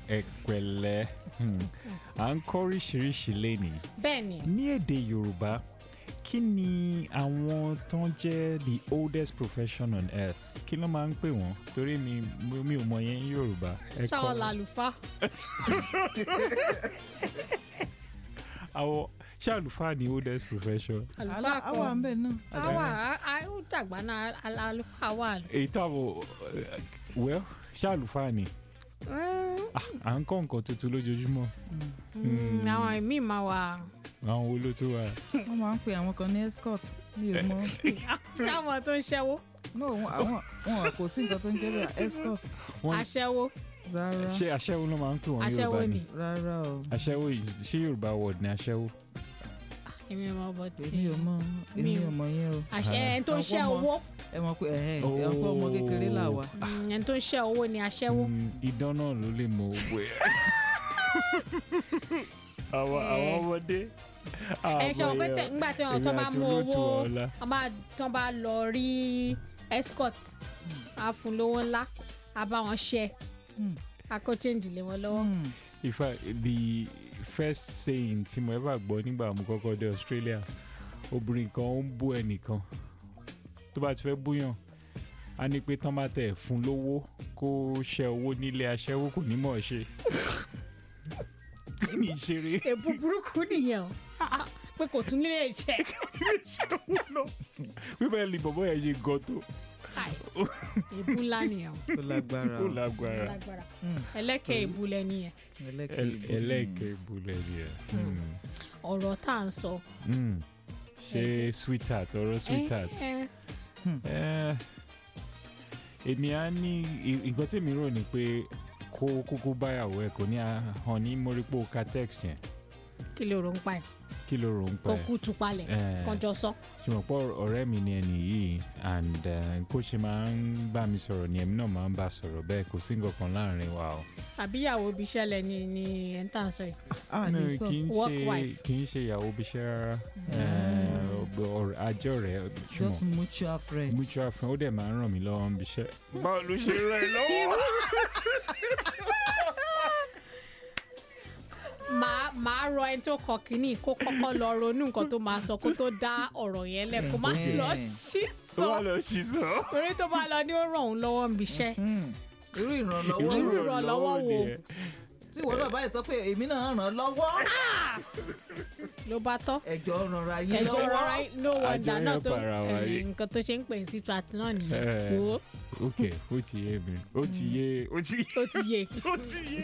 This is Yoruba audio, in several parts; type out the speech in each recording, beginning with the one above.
ẹ pẹ̀lẹ́ Hmm. à ń kọ́ oríṣiríṣi lénìí bẹ́ẹ̀ ni ní èdè yorùbá kí ni àwọn tó ń jẹ́ the oldest profession on earth kí ló máa ń pè wọ́n torí mi mi ò mọ yẹn ní yorùbá ẹ kọ́ ṣáwọn làlùfá àwọn ṣé àlùfáà ni oldest profession àlùfá àwa ń kan bẹ̀ náà. àwa á- ó dàgbà náà àl- àlùfá wà. èyí tó àbọ̀ well ṣé àlùfáà ni Mm, Ah, à ń kọ́ nǹkan tuntun lójoojúmọ́ mm, àwọn ìmíì máa wà àwọn wo ló tún wà. wọ́n máa ń pe àwọn kan ní escort mi ò mọ. ṣáwọn tó ń ṣẹ́wó no wọn- àwọn wọn kò sí nǹkan tó ń jẹ́ bẹ́ẹ̀ escort Wọ́n- aṣẹ́wó rárá ṣé aṣẹ́wó ló máa ń pè wọ́n ní aṣẹ́wó yorùbá ni ni rárá o aṣẹ́wó yìí- ṣé yorùbá word ni aṣẹ́wó. èmi ò mọ bọ́ tí èmi ò mọ èmi Mi ò- ò mọ yẹn o àṣẹ ẹni tó ń Àwọn ṣẹ́ ọmọ- owó ẹ mọ̀ pé ẹ̀hẹ́n ẹ̀ ń pẹ́ ọmọ kékeré là wà. Mm, ẹni tó ń ṣẹ́ owó ni aṣẹ́wó Mm, idán náà ló lè mọ owó ẹ. àwọn àwọn ọmọdé. ẹ ṣe wọn pé tẹ ńgbà tí wọn tó máa mú owó ọlá. wọn máa tó bá lọ rí escort á fún lówó ńlá á bá wọn ṣe Hmm. á kó change lé wọn lọ́wọ́. Hmm. in fact the first saying tí mo ever gbọ́ nígbà mo kọ́kọ́ dé australia obìnrin kan ó ń bú ẹnìkan tó bá ti fẹ́ búyàn á ní pé tán bá tẹ̀ fún lówó kó ṣe owó nílé aṣẹ́wó kò ní mọ̀ ọ́ ṣe. kí ni ìṣeré. èbú burúkú nìyẹn o pé kò tún nílé iṣẹ́ wípé ẹni bọ̀bọ̀ yẹn ṣe gan tó Ai, èbú ńlá nìyẹn o ó lágbára ó o lágbára lágbára Hmm. ẹlẹ́kẹ̀ èbú lẹ́ni yẹn ẹlẹ́kẹ̀ẹ́ ẹlẹ́ẹ̀kẹ́ ìbúlẹ̀ ni ẹ̀. ọ̀rọ̀ tá à ń sọ. ṣe sweetheart ọ̀rọ̀ sweetheart. Eh, eh, Eh, èmi á ní i- nǹkan tèmi rò ní pé kó kúkú báyàwó ẹ kò ní hàn ní mọ́rípò catex yẹn kí ló rò ń pa ẹ̀ kí ló rò ń kó pẹ́ kú tu palẹ̀ Eh. kọjọ sọ. ṣùgbọ́n pọ̀ ọ̀rẹ́ mi ni ẹnì yìí and eh, kó ṣe máa ń bá mi sọ̀rọ̀ ni èmi náà máa ń bá a sọ̀rọ̀ bẹ́ẹ̀ kò sí nǹkan kan láàrin wa o. àbíyàwó ibi iṣẹ́ lẹ ni ni ẹ̀ ń tà ń sọ yìí. a No, lè sọ kì í Work ṣe wife. kì í ṣe ìyàwó bí iṣẹ́ rárá Eh, ọgbọ- ọ̀rẹ́- àjọ rẹ̀ just ṣùgbọ́n mutual friends. mutual friend ó dẹ̀ máa ń ràn mí lọ́wọ́ ń bí iṣẹ́. báwo ló ṣe ràn ẹ́ lọ́wọ́. màá màá rọ ẹni tó kọ kínní kó kọ́kọ́ lọ ronú nǹkan tó máa sọ kó tó dá ọ̀rọ̀ yẹn lẹ̀ kó má Eh. lọ sí ó wà sọ lọ sí sọ. torí tó bá lọ ní ó ràn òun lọ́wọ́ ń biṣẹ́. Hmm. irú ìrànlọ́wọ́ Irú ìrànlọ́wọ́ wo? nìyẹn. tí ìwọ náà báyìí sọ pé èmi náà ràn án lọ́wọ́ ló bá tọ́ ẹjọ́ rànra yín ẹjọ́ lọ́wọ́ rọra no wonder Àjọ náà help tó ara wa eh, yìí. nǹkan tó ṣe ń pè ní citrat náà nìyẹn Eh. wo ok ó ti yé mi ó ti yé ó ti ó ti yé ó ti yé.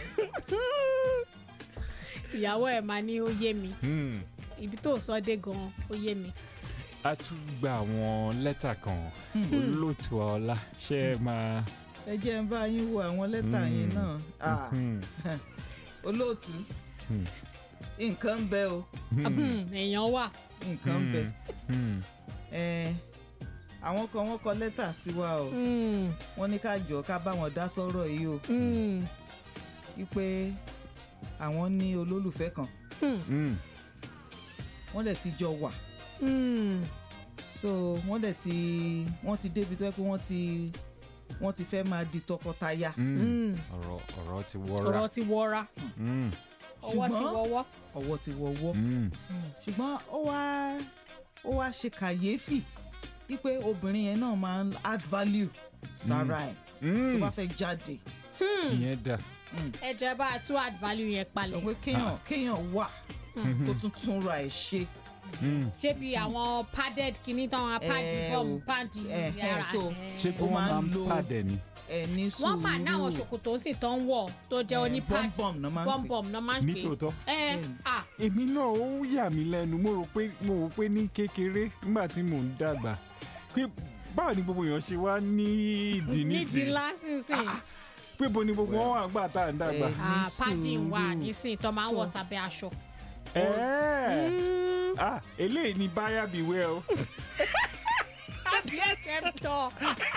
ìyàwó ẹ̀ máa ní ó yé mi Hmm. ibi tó sọ dé gan ó yé mi. a tún gba àwọn lẹ́tà kan olóòtú ọlá ṣé ẹ máa. ẹ jẹ́ ń bá yín wo àwọn lẹ́tà Hmm. yẹn náà Ah, Hmm. olóòtú Hmm. nǹkan ń bẹ o èèyàn wà nǹkan ń bẹ Hmm. Eh, àwọn kan wọ́n kọ lẹ́tà sí wa o Mm, wọ́n ní ká jọ ká bá wọn dá sọ́rọ̀ yìí o mm, wípé àwọn ní olólùfẹ́ kan Hmm. wọ́n dẹ̀ ti jọ wà mm. so wọ́n dẹ̀ ti wọ́n ti débi tó yẹ pé wọ́n ti wọ́n ti fẹ́ máa di tọkọtaya Hmm. Mm. ọ̀rọ̀ ọ̀rọ̀ ti wọ́ra. ọ̀rọ̀ ti wọra Hmm. ọwọ́ ti Ṣùgbọ́n- wọ́wọ́. ọwọ́ ti wọ́wọ́ Hmm. ṣùgbọ́n ó wá ó wá ṣe kàyéfì wípé obìnrin yẹn náà máa ń add value sára ẹ̀ tó Hmm. bá fẹ́ jáde ìyẹn dà. ẹ jẹ́ bá a tún add value yẹn sọ palẹ̀ pé kéèyàn kéèyàn wà kó tún tún ra ẹ̀ ṣe Hmm. ṣé bí àwọn padded kìíní tán wọn pàdé Eh, bọ́ọ̀mù o- pàdé eh, eh, yàrá so- ṣé kí Ó wọ́n máa máa ń ń lo- pàdé ni. ẹ ní sùúrù wọ́n mà ní àwọn ṣòkòtò sì tán wọ̀ tó jẹ́ Eh, oní pad bọ́m̀bọ̀m náà máa ń pè. bọ́m̀bọ̀m náà máa ń pè nítòótọ́. ẹ Bẹ́ẹ̀ni. à èmi náà ó yà mí lẹ́nu mo rò pé mo rò pé ní kékeré nígbà tí mò ń dàgbà pé báwo ni gbogbo èèyàn ṣe wá ní ìdí nídìí nísìnyí lásìsìn pé bo ni gbogbo wọn wà gbà tá à ń dàgbà. Eh, à ní pàdé wà sùúrù. nísìnyí tó máa ń wọ̀ sábẹ́ aṣọ. ẹ̀ẹ́ Mm, ah eléyìí ni báyà bí wẹ́ o. àbí ẹ̀kẹ́ ń tọ̀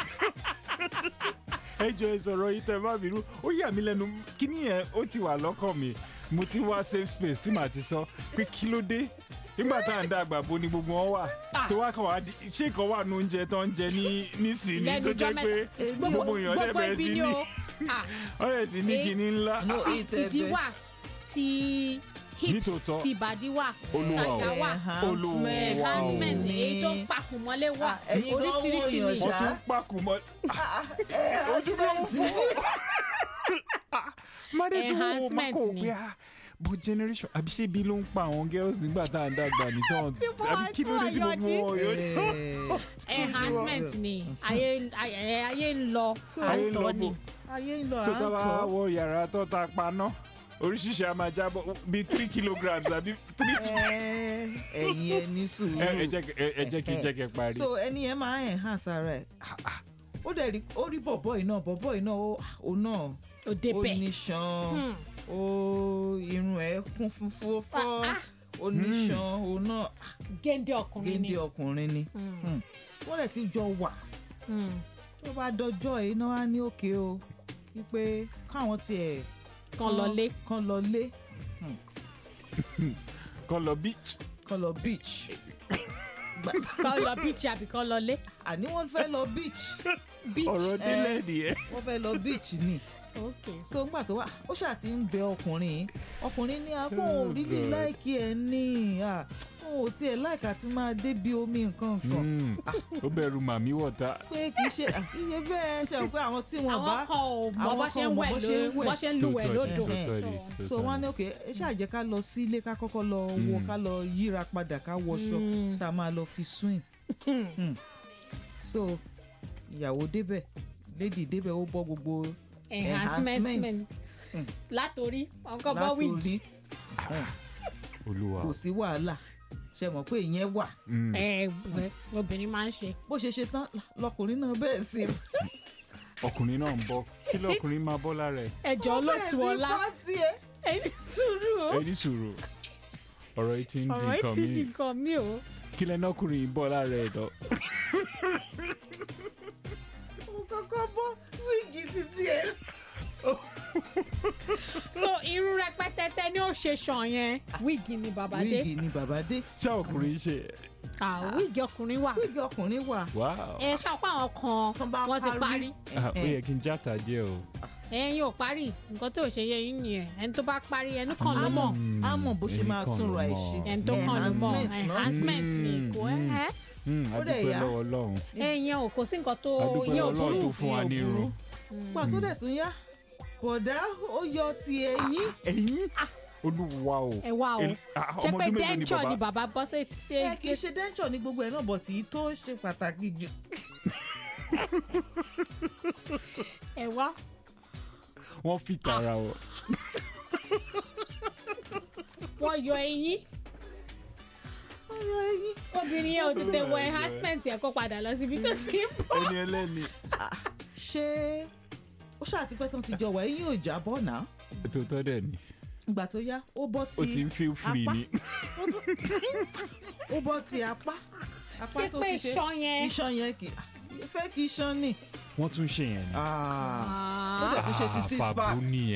ẹ jọ ẹ sọ̀rọ̀ yìí tẹ́ ẹ má bínú ó yà mí lẹ́nu kíní yẹn ó ti wà lọ́kàn mi mo ti wá safe space tí màá ti sọ pé kí ló dé nígbà tá à ń dàgbà bo ni gbogbo wọn wà Ah. tó wá kàn wá di- ṣé ìkan wà nù oúnjẹ tó ń jẹ ní nísìnyí lẹ́nu tó jọ́ jẹ́ pé mẹ́ta gbogbo èèyàn dẹ̀ gbogbo bẹ̀rẹ̀ ibi sí ni ní. o Ah, ọ̀rẹ́ ti ní Eh. kinní ńlá No, ti ìtẹ̀bẹ̀. tìdí wà ti hips Nítòótọ́. ti ìbàdí wà Olúwa o. tàjà wà Olúwa o. enhancement Wow. èyí tó ń papò mọ́lé wà Ah, ẹ̀yin gan oríṣiríṣi wọ̀nyàn ni ṣá. wọ́n tún pàkó mọ́ enhancement mádé tí wọ́n wò má Enhancement kò ni. pé ah but generation àbí ṣé bí ló ń pa àwọn girls nígbà tá à ń dàgbà nìtàn Tí mo àbí wá kí ló dé tí tó gbogbo wọn yóò enhancement ni ayé ayé ayé ń lọ ayé ń lọ àtọ ni bò ayé ń lọ à so ń tá a bá tọ́ wọ yàrá tó ta paná oríṣiríṣi a máa jábọ̀ bíi three kilograms àbí three to Ẹ, ẹ̀yin ẹ ní sùúrù. ẹ ẹ jẹ́ kí- ẹ- ẹ jẹ́ kí n jẹ́ kí n parí. so ẹni yẹn máa enhance ara ẹ̀ ó dẹ̀ rí ó rí bọ̀bọ̀ yìí náà bọ̀bọ̀ yìí náà ó ó náà ó ó débẹ̀ níṣan Hmm. ó irun ẹ̀ kún fún fúfọ́ Ah, ah. ó níṣan ó náà géńdé ọkùnrin ni géńdé ọkùnrin ni Hmm. Hmm. wọ́n lè ti jọ wà Hmm. tó bá dọjọ́ yìí náà á ní òkè o wípé káwọn tiẹ̀ kan lọlé kan lọ lé kọ́ lọ beach kan lọ beach Gbà- kan lọ beach àbí kan lọlé àní wọ́n fẹ́ lọ beach beach ọ̀rọ̀ délẹ̀ nìyẹn. wọ́n fẹ́ lọ beach ni. ok so ńgbà tó wà ó ṣáà ti ń bẹ ọkùnrin yìí ọkùnrin ní akó Oh, ò rílì God. láìkí ẹ ní à òun ò tiẹ̀ láìka tí máa débi omi nǹkan kan Mm. ó bẹ̀rù màmí wọ̀ta pé kì í ṣe à, iye bẹ́ẹ̀ ṣe pé àwọn tí wọ́n àwọn bá kan ò mọ àwọn bó kan ṣe ò ń mọ wẹ̀ bó ló ṣe ń wẹ̀. bó ṣe ń lúwẹ̀ lódò tòótọ́ ni, So, so wọ́n ní òkè ẹ ṣáà jẹ́ ká lọ sílé ká kọ́kọ́ lọ wọ Mm. ká lọ yíra padà ká wọṣọ Mm. tá a máa lọ fi swim Mm. so ìyàwó débẹ̀ lady débẹ̀ ó bọ́ gbogbo enhancement Enhancement. Mm. látòrí ọkọ bọ́ wíìgì látòrí olúwa kò sí wàhálà ṣe mọ̀ pé ìyẹn wà Mm. ẹ ẹ obìnrin máa ń ṣe bó ṣe ṣe tán lọkùnrin náà bẹ́ẹ̀ sí ọkùnrin náà ń bọ̀ kí lọkùnrin máa bọ́ lára ẹ̀ ẹjọ́ olóòtú ọlá tiẹ̀. ẹni sùúrù o ẹ ní sùúrù ọ̀rọ̀ yìí ti ń di ọ̀rọ̀ yìí nǹkan ti di míì nǹkan mi o kí lẹ́nu ọkùnrin yìí bọ́ lára ẹ̀ lọ. mo kọ́kọ́ bọ́ wíìgì títí ẹ̀. so irun rẹpẹtẹtẹ ni ó ṣe ṣàn yẹn wíìgì ni bàbá dé wíìgì ni bàbá dé ṣé ọkùnrin ṣe ah wíìgì ọkùnrin wà wíìgì ọkùnrin wà. wow ẹ ṣàpá àwọn Tán bá kan wọ́n ti parí Ah, ó yẹ kí n játa díẹ̀ o. ẹ̀yin ò parí nǹkan tó ṣe yẹ yín nìyẹn ẹni tó bá parí ẹnu kan ló mọ̀ á mọ̀ bó ṣe Ẹni máa kan tún ló ra ẹ̀ mọ̀. ṣe. ẹni tó kàn ló mọ̀ Enhancement náà. enhancement ni Mm, kò mm. ẹ́ Mm, a Ó dẹ̀ dúpẹ́ yá. lọ́wọ́ ọlọ́run ẹ̀yin ò kò sí nǹkan tó a dúpẹ́ yẹ lọ́wọ́ ò ọlọ́run tó burú fún wa ní irun. gbà tó dẹ̀ tún yá bọ̀dá ó yọ ti ẹ̀yìn. ẹ̀yin olúwa o. ẹ wá o El- ah, ṣe ọmọ pé ọdún mélòó ni denture ni bàbá? bàbá bọ́ sí ṣe ẹ kì í ṣe dẹ́ńtọ̀ ní gbogbo ẹ̀ náà bọ̀ tí tó ṣe pàtàkì jù. ẹ wá wọ́n fi tara o. wọ́n yọ eyín ọyọ ẹ̀yìn. obìnrin yẹn ò tètè wọ enhancement yẹn kó padà lọ síbi tó ti ń bọ̀. ẹni ẹlẹ́ni. ṣé ó ṣàtipẹ́ tán ti jọ wà ẹ̀yìn ò jábọ̀ náà. tòótọ́ dẹ̀ ni ìgbà tó yá ó bọ́ o ti ti ń feel free apá. ni. ó bọ́ ti apá. apá ṣé tó pé ti ṣe iṣan yẹn iṣan yẹn kì í fẹ́ kí iṣan nì. wọ́n tún ṣe yẹn ni. ó Ah. dẹ̀ ti ṣe ti six pack. àfàbù nìyẹn.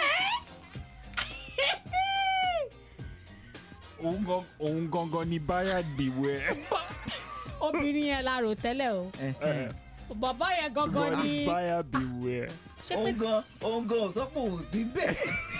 òun gan- òun gangan ni báyà dìwẹ̀. obìnrin yẹn la rò tẹ́lẹ̀ o Ẹ̀hẹ̀n. bàbá yẹn gangan ni báyà dìwẹ̀. ṣé pé òun gan òun gan ò sọ pé òun sí bẹ́ẹ̀.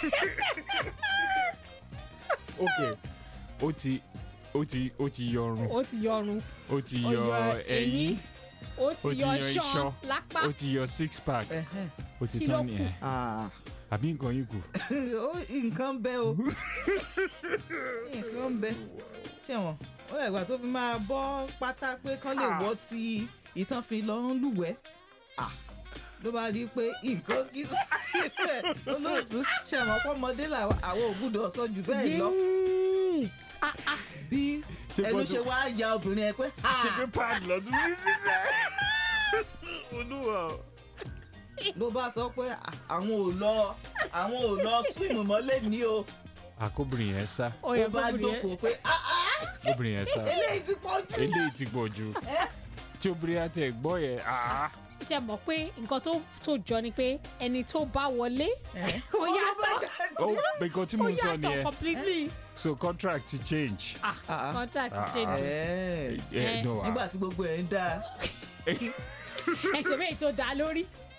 ok ó ti ó ti ó ti yọrun ó ti yọrun ó ti ó yọ yọ ẹyin ó ó ti ti yọ yọ iṣan iṣan, lápá ó ti yọ six pack Ẹ̀hẹ̀n. ó ti Kí ló tán kù? nìyẹn Ah. àbí nǹkan yìí kù. ó nǹkan bẹ́ o nǹkan bẹ́ ṣé wọn ó yẹ ìgbà tó fi máa bọ́ pátá pé kán lè wọ́ ti ìtàn fi lọ ń lúwẹ̀ẹ́ Ah. ló bá rí i pé nǹkan kì í síbẹ̀ olóòtú ṣe mọ̀ pọ́mọdé làwọn àwọn ògùdọ̀ sọ jù bẹ́ẹ̀ lọ Yéé. Ah, ah. bí Ṣé ẹnu gbọ́dọ̀- ṣe wá ya obìnrin ẹ pé ṣe pé pad lọ́dún ní síbẹ̀. olúwa o. ló bá sọ pé àwọn ò lọ àwọn ò lọ swim mọ́lẹ̀ ní o àkóbìnrin yẹn sá ó ó yẹ bá kóbìnrin yẹn jókòó pé "Ah, ah, obìnrin yẹn sá eléyìí ti pọ̀ jù. eléyìí ti pọ̀ jù tí obìnrin àti ẹ̀gbọ́n yẹn ah, ṣe mọ̀ pé nǹkan tó tó jọ ni pé ẹni tó bá wọlé ó yàtọ̀ ó nǹkan tí ó mo ń sọ yàtọ̀ nìyẹn completely so contract ti change. ah Ah. contract Ah. change Ẹ̀ẹ́. Eh, Eh, no, ah. nígbà tí gbogbo ẹ̀ ń dáa ẹsẹ̀ bẹ́ẹ̀ tó dá lórí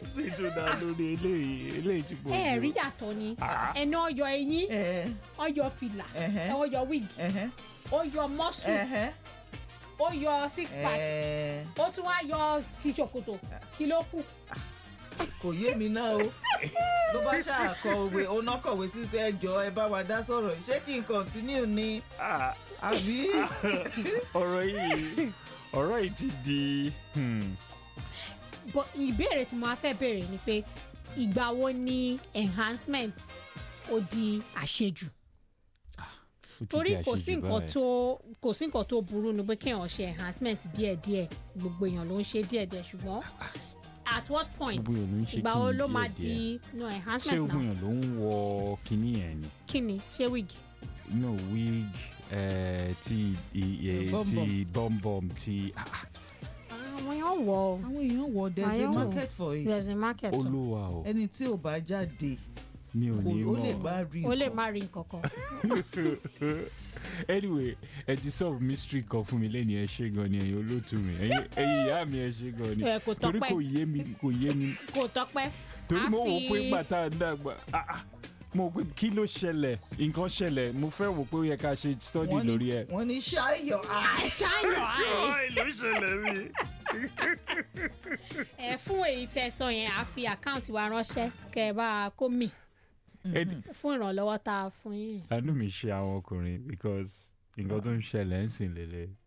nítorí náà lórí eléyìí eléyìí tí mo ẹ rí yàtọ̀ ni Ah. ẹni ọyọ eyín ẹ ọyọ fìlà Ẹhẹ́. ọyọ wig ẹhẹ́ ọyọ mọ́sù ẹhẹ́ ọyọ six pack ẹ ó tún wá yọ ti ṣòkòtò kí ló kù kò yé mi náà o ló bá ṣàkọ òwe oná kọ̀wé sí pé ẹjọ́ ẹ bá wa dá sọ̀rọ̀ yìí. ṣé kí n continue ni Ah, àbí ọ̀rọ̀ yìí ọ̀rọ̀ yìí ti di hmm, But ìbéèrè tí mo á fẹ́ béèrè ni pé ìgbà wo ni enhancement ó di àṣejù ó ti torí di kò sí àṣejù nǹkan báyìí. tó kò sí nǹkan tó burú ni pé kéèyàn ṣe enhancement díẹ̀díẹ̀ gbogbo èèyàn ló ń ṣe díẹ̀díẹ̀ ṣùgbọ́n at what point Gbogbo èèyàn ló ń ṣe ìgbà wo kíni ló máa díẹ̀díẹ̀. di no ṣé enhancement ogun náà yẹn ló ń wọ kinní yẹn ni kí ni ṣé wig no wig eh, ti i- eh, Bum ti bọ́m̀bọ́m ti ah, ah, àwọn èèyàn wọ̀ ọ́ àwọn èèyàn wọ there is a Àyẹ̀wò. market for it there's a market o olúwa o ẹni tí ò bá jáde mi ò kò ní ó lè mọ̀ bá rí ó lè nǹkan. má rí nǹkan kan anyway ẹ ti solve mystery kan fún mi lẹ́nu ẹ ṣe gan ni ẹ̀yin olóòtú mi ẹ̀yin ẹ̀yin ìyá mi ẹ ṣe gan ni Ẹ, kò torí tọ́pẹ́. kò yé mi kò yé mi kò tọ́pẹ́ torí A mo wò fi- pé gbà tá a dàgbà ah, ah, mo wò pé kí ló ṣẹlẹ̀ nǹkan ṣẹlẹ̀ mo fẹ́ wò pé ó yẹ ká ṣe study Wọ́n ní- lórí ẹ̀. wọ́n ní ṣáyọ̀ ṣáyọ̀ àì ló ṣẹlẹ̀ mi. ẹ fún èyí tẹ sọ yẹn a fi àkáǹtì wa ránṣẹ́ kẹ ẹ bá a kó mì fún ìrànlọ́wọ́ tá a fún yín. àánú mi ṣe àwọn ọkùnrin because nǹkan tó ń ṣẹlẹ̀ ń sìn lélẹ̀